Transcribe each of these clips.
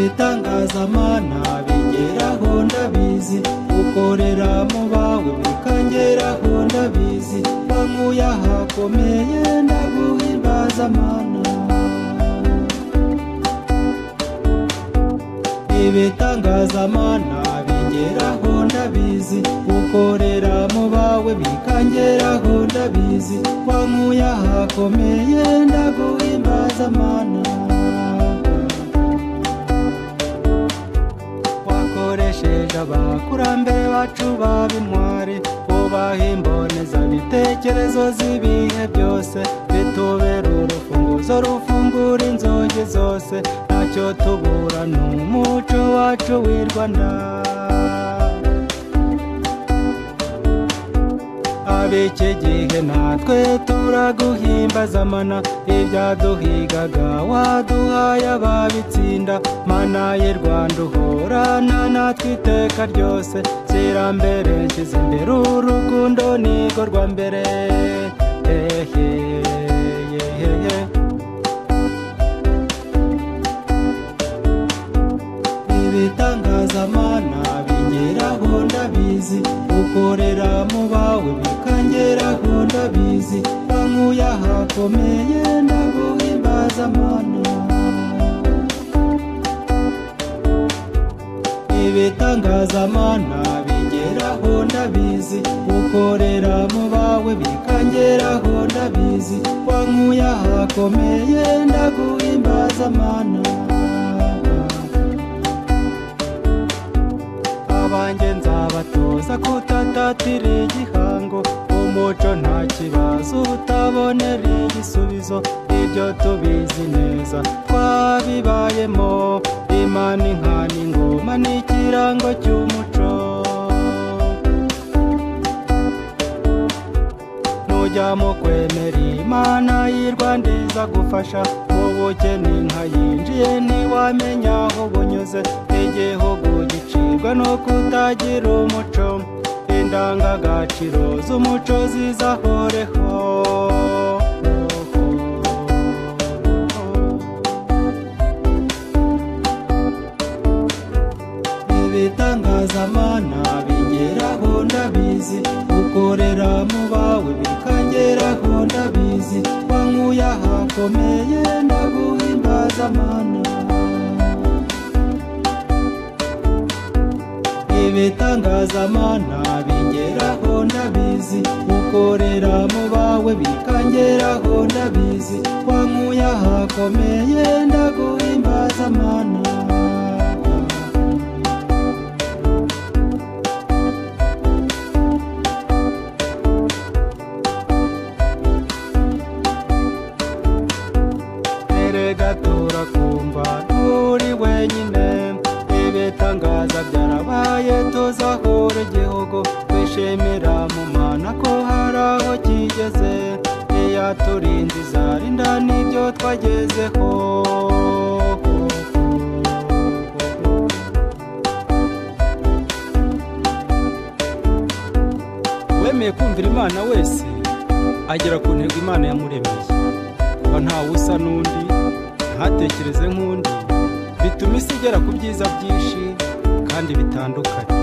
ibitangazamana bigeraho ndabizi ukorera mu bawe bikageraho ndabizi bankuye ahakomeye ndaguhimbazamana ibitangazamana bigeraho ndabizi ukorera mu bawe bikangeraho ndabizi wankuye ahakomeye ndaguhimbazamana wakoresheje abakurambere bacu b'intwari ubaha imbonezabitekerezo z'ibihe byose bitubera urufunguzo rufungura inzugi zose ntacyo tubura ni umuco wacu w'i rwanda ab'iki gihe natwe turaguhimbazamana ibyaduhigaga waduhaye ababitsinda mana y'i rwanda uhorana natwe iteka ryose nshyira mbere nshyize imbere urukundo nirwo rwa mbere ehe yehe ibitangazamana bigeraho ndabizi ukorera mu bawe bikangeraho ndabizi bankuye ahakomeye ndaguhimbazamana ibitangazamana bigeraho ndabizi ukorera mu bawe bikangeraho ndabizi wankuye ahakomeye ndaguhimbazamana abanjye nzabatoza kutatatira igihango umuco nta kibazo utabonera igisubizo ibyo tubizi neza twabibayemo imana inka n'ingoma ni ikirango cy'umuco nujya mu kwemera imana y'i rwanda izagufasha mu bukene inka yinjiye ntiwamenya aho bunyuze igihugu gicibwa no kutagira umuco indangagaciro z'umuco zizahoreho ibitangazamana bigeraho ndabizi ukorera mu bawe bikangeraho ndabizi wankuye ahakomeye ndaguhimbazamana ibitangazamana bigeraho ndabizi ukorera mu bawe bikangeraho ndabizi wankuye ahakomeye ndaguhimbazamana gatura kumva nturi wenyine ibitangaza byarabaye tuzahura igihugu twishimira mu mana ko hari aho kigeze iyaturinda izarinda n'ibyo twagezeho wemeye kumvira imana wese agera ku ntego imana yamuremeye kuba ntawe usa n'undi ntatekereze nk'undi bituma isi igera ku byiza byinshi kandi bitandukanye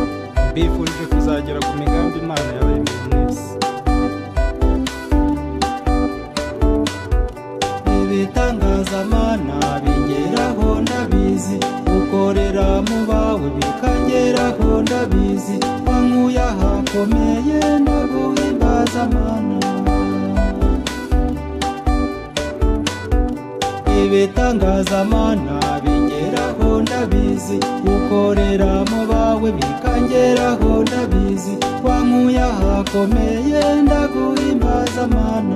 mbifurije kuzagera ku migambi imana yabaremeye mwese ibitangazamana bigeraho ndabizi ukorera mu bawe bikageraho ndabizi wankuye ahakomeye ndaguhimbazamana ibitangazamana bigeraho ndabizi ukorera mu bawe bikangeraho ndabizi wankuye ahakomeye ndaguhimbazamana